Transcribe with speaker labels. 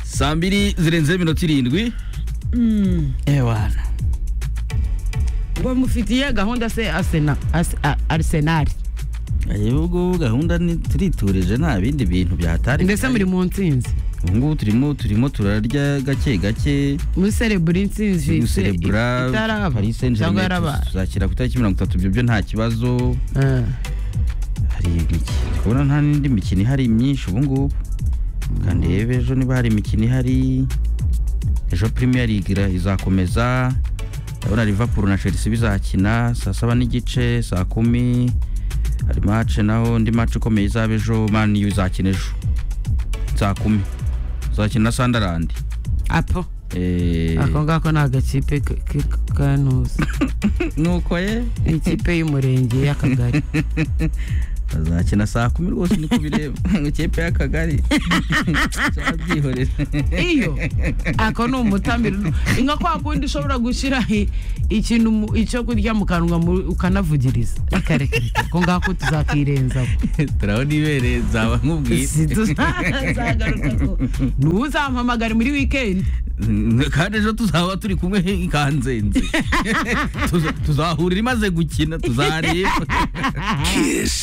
Speaker 1: saa mbiri zirenze iminota irindwi ewana
Speaker 2: ngo mufitiye gahunda se asena Ase- A- arsenal
Speaker 1: ahubwo gahunda ni- turiturije nta bindi bintu byatari
Speaker 2: mbese muri mu ntsinzi
Speaker 1: ubu ngubu turimo turimo turarya gake gake
Speaker 2: muri serebura intsinzi
Speaker 1: turi
Speaker 2: se-
Speaker 1: guserebura
Speaker 2: itaraba
Speaker 1: paris saint germain
Speaker 2: cyangwa yaraba
Speaker 1: tuzakira ku itariki mirongo itatu ibyo byo nta kibazo
Speaker 2: Ah.
Speaker 1: hari imikino ndi kubona nta n'indi mikino ihari myinshi ubu ngubu kandi rebe ejo niba hari imikino ihari ejo premier league ira- izakomeza ndabona liverpool na chelsea bizakina saa saba n'igice saa kumi hari mace naho ndi mace ikomeye izaba ejo man U izakina ejo saa kumi izakina na sunderland
Speaker 2: apo
Speaker 1: Eh,
Speaker 2: ako ngako ni agakipe k- k- kantuza
Speaker 1: nuko ye
Speaker 2: ni ikipe y'umurenge y'akagari
Speaker 1: bazakina saa kumi rwose niko bireba ngo ikipe y'akagari cyabyihorera
Speaker 2: iyo ako ni umutamiro nka kwa kundi ushobora gushyira i- ikintu mu- icyo kurya mu kanwa mu- ukanavugiriza rekarekareka ako ngako tuzakirenzaho
Speaker 1: turabona ibereye nzaba nkubwiye
Speaker 2: Si tuzagarukaho ni uwo uzampamagara muri wikendi
Speaker 1: kandi ejo tuzaba turi kumwe ikanzenze Tuza- tuzahurira imaze gukina tuzareba
Speaker 3: Kiss.